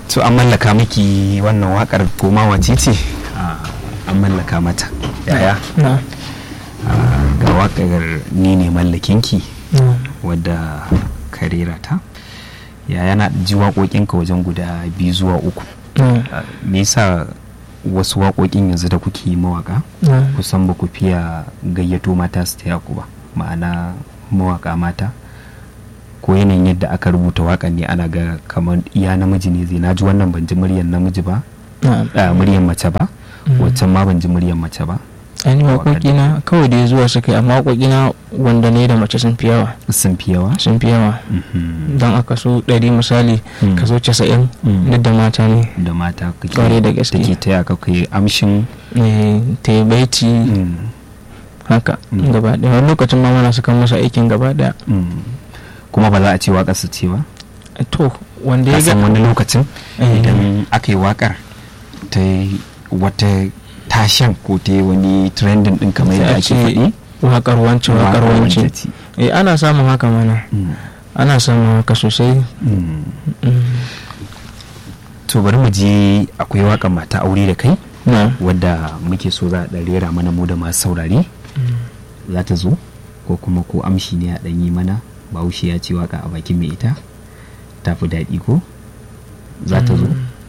to an mallaka miki wannan wakar koma wace ce an mallaka mata yaya na Ah, ga wakar ni ne mallakinki na wadda ka rera ta yaya na ji waƙoƙinka wajen guda biyu zuwa uku na Ah, me yasa wasu waƙoƙin yanzu da kuke yi mawaƙa na kusan ba ku fiya gayyato mata su taya ku ba ma'ana mawaƙa mata ko yanayin yadda aka rubuta waƙan ne ana ga kamar iya namiji ne zai naji wannan ban ji muryar namiji ba na ah, muryar mace ba Mm. waccan ma ban ji muryar mace ba ainihin waƙoƙina kawai da zuwa suka yi amma waƙoƙina wanda ne da mace sun fi yawa sun fi yawa sun fi yawa Mhm. don aka so ɗari misali Mm. ka so casa'in Mm. duk da mata ne da mata kake Kwarai da gaske. take taya ka kai amshin Eh, ta yi baiti mm, haka Mm. gaba ɗaya wani lokacin ma mana sukan masa aikin gaba ɗaya mm. kuma ba za a ce waƙar su ce ba to wanda ya kasan ga wani lokacin Eh. idan aka yi waƙar ta yi wata tashan ko ta yi wani trending din kamar Sai a yadda ake ce faɗi waƙar wance waƙar waƙar wance wance ce. eh ana samun haka mana Mm, ana samun haka sosai mm. Mm. to bari mu je akwai waƙar mata aure da kai na wadda muke so za a ɗan rera mana mu da masu saurare za ta zo ko kuma ko amshi ne a ɗan yi mana bahaushe ya ce waka a bakin mai ita ta fi daɗi ko za ta zo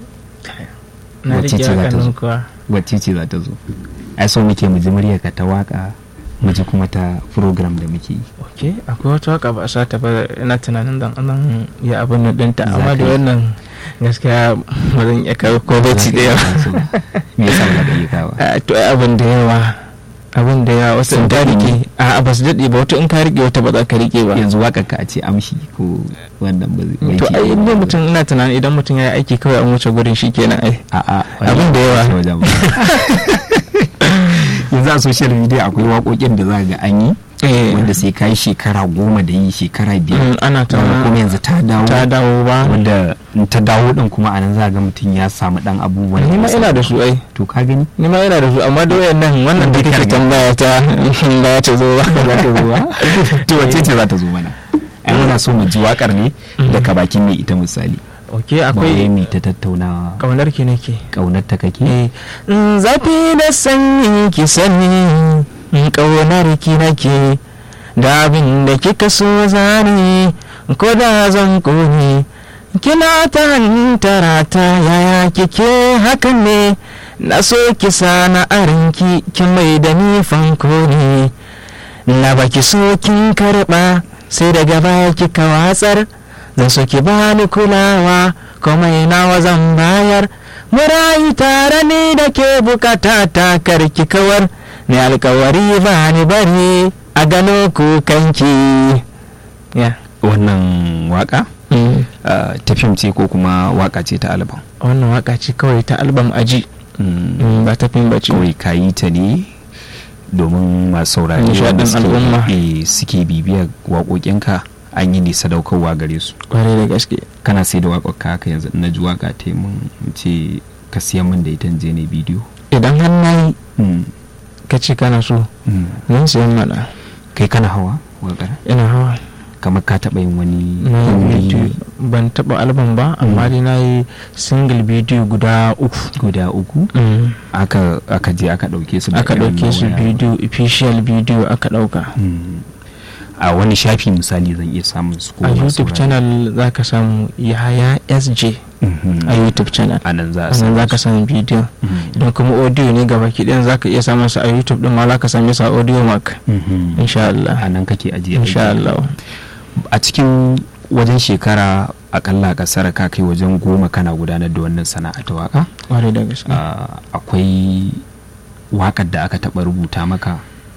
na Wacce rike ce za ta waƙar zo? nan kuwa wacce ce za ta zo ai so muke mu ji muryarka ta waka mu ji kuma ta program da muke yi ok akwai wata waka ba a sa ta ba ina tunanin dan anan ya abin nan ɗinta Za amma ka da yi. wannan gaskiya ba zan iya kawo ko baiti da yawa me yasa ba za ka yi kawa Ah, to ai abin da yawa abin da yawa wasu in ka daɗe rike a ba su daɗe ba wata in ka rike wata ba za ka rike ba yanzu wakar ka a ce amshi ko wannan ba zai to ai inda mutum ina tunanin idan mutum ya yi aiki kawai an wuce gurin shi kenan ai a'a Abin da yawa. wajen ba. yanzu a social media akwai waƙoƙin da za ga an yi Eh, wanda sai ka yi shekara goma da yi shekara mm, biyar ana ta wanda kuma yanzu ta dawo ta dawo ba wanda in ta dawo din kuma a nan za ga mutum ya samu dan abubuwan ni ma ya ina samu. da su ai to ka gani ni ma ina da su amma da wayannan wannan da Duk kake riga. tambaya ta ba ta zo ba za ta zo ba to wace ce za ta zo mana ai muna so mu ji wakar ne daga bakin mai ita misali ok akwai akwai mai ta tattaunawa kaunar ki nake kaunar ta kake Eh, mm, zafi da sanyi ki sani mm, ƙaunar ki nake da abin da kika so zani ko da zan kone kina ta hantara ta yaya kike hakan ne na so ki sana arinki ki mai da ni fanko ne na baki so kin karɓa sai daga baya kika watsar zan so ki bani kulawa komai nawa zan bayar murayi tare ni da ke bukata ta karki kawar ni alkawari ba ni bari a gano kukanki ya wannan waka mm. ah, ta fim ce ko kuma waka ce ta album wannan waka ce kawai ta albam aji Mm, mm, ba ta fim ba ce kawai ka yi ta ne domin masu saurari Nishaɗin wanda suke- al'umma. eh, suke bibiyar waƙoƙinka an yi ne sadaukarwa gare su kwarai da gaske kana sai da waƙoƙa haka yanzu na ji waƙa ta yi mun ce ka siya min da ita in je ne bidiyo idan har na yi Mm, ka ce kana so mm. zan siyan mana kai kana hawa waƙar ina hawa kamar ka taɓa yin wani na yi wuri bidiyo ban taɓa albam ba amma dai na yi single bidiyo guda uku guda uku Mm. aka aka je aka ɗauke su da aka irin ɗauke su waya. bidiyo official bidiyo aka ɗauka Mm. a wani shafi misali zan iya samun su ko a masu youtube saurari? channel za ka samu yahaya sj Mhm. a youtube channel a nan za a sannan za ka su. samu bidiyo Mhm. idan kuma audio ne gaba ɗayan za ka iya samun sa a youtube din ma za ka same sa a audio mark Mhm. insha Allah a nan kake ajiye insha aiki. Allah a cikin wajen shekara akalla kasar ka kai wajen goma kana gudanar da wannan sana'a ta waka ware da gaske Ah, akwai wakar da aka taɓa rubuta maka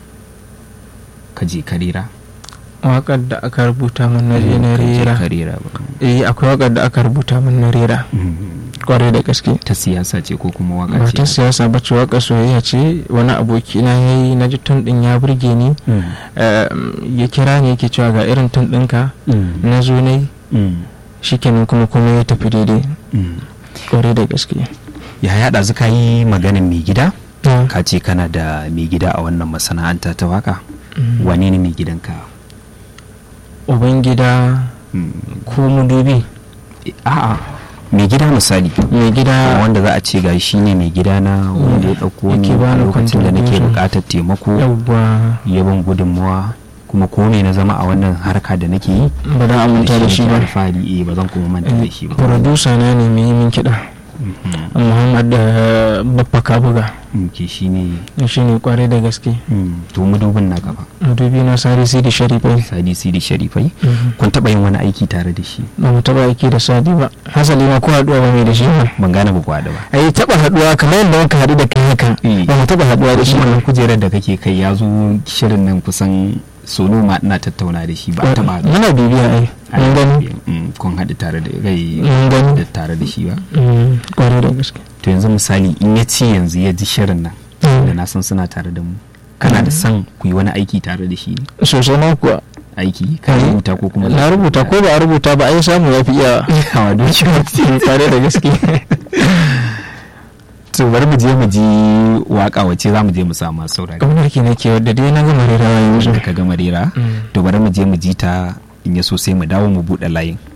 ka je karera waƙar da aka rubuta min na je na rera karera ba eh akwai waƙar da aka rubuta min na rera Mhm. kwarai da gaske ta siyasa ce ko kuma waka ba ce ta siyasa ba ce waƙar soyayya ce wani aboki na ya yi na ji tun ɗin ya burge ni Mhm. Eh, ya kira ni yake cewa ga irin tun ɗinka Mhm. na zo na yi Mhm. shikenan kuma kuma ya tafi daidai Mhm. kwarai da gaske ya yaɗa ka yi maganin mai gida Na. ka ce kana da mai gida a wannan masana'anta ta waka Mm. wane ne mai gidanka ubangida Mhm. ko mudubi a'a mai gida misali mai gida wanda za a ce ga shi ne mai gida na wanda ya ɗauko ni Yake a bani lokacin da nake contribution. buƙatar taimako yawwa ya ban gudunmawa kuma ko ne na zama a wannan harka da nake yi ba da aminta da shi nake ba alfahari eh ba zan kuma manta da shi ba producer na ne mai yi min kiɗa Mhm. muhammad da baffa kabuga Mm, ke shi ne shi ne kwarai da gaske mm, to madubin na gaba madubi na sari sidi sharifai sadi sidi sharifai kun taɓa yin wani aiki tare da shi ba mu taba aiki da sadi ba hasali ma ko haduwa ba mai da shi ba ban gane ba kwada ba ai taba haduwa kamar yadda muka haɗu da kai haka Eh. ba mu taba haduwa da shi wannan ba kujerar da kake kai ya zo shirin nan kusan sono ma ina tattauna da shi ba a taɓa haɗuwa. muna bibiya ai mun gani Mm, kun haɗu tare da gai mun gani da tare da shi ba Mm, kwarai da gaske to yanzu misali in ya ce yanzu ya ji shirin nan da na san suna tare da mu kana da san ku yi wani aiki tare da shi ne sosai ma kuwa aiki ka Eh. rubuta ko kuma na rubuta ko ba a rubuta ba ai samu ya fi iyawa yawa don shi kwarai da gaske to bari mu je mu ji waka wace za mu je mu samu masu saurari kamar ke nake wadda dai na gama rerawa yanzu da ka gama rera Mm. to bari mu je mu ji ta in ya so sai mu dawo mu buɗe layin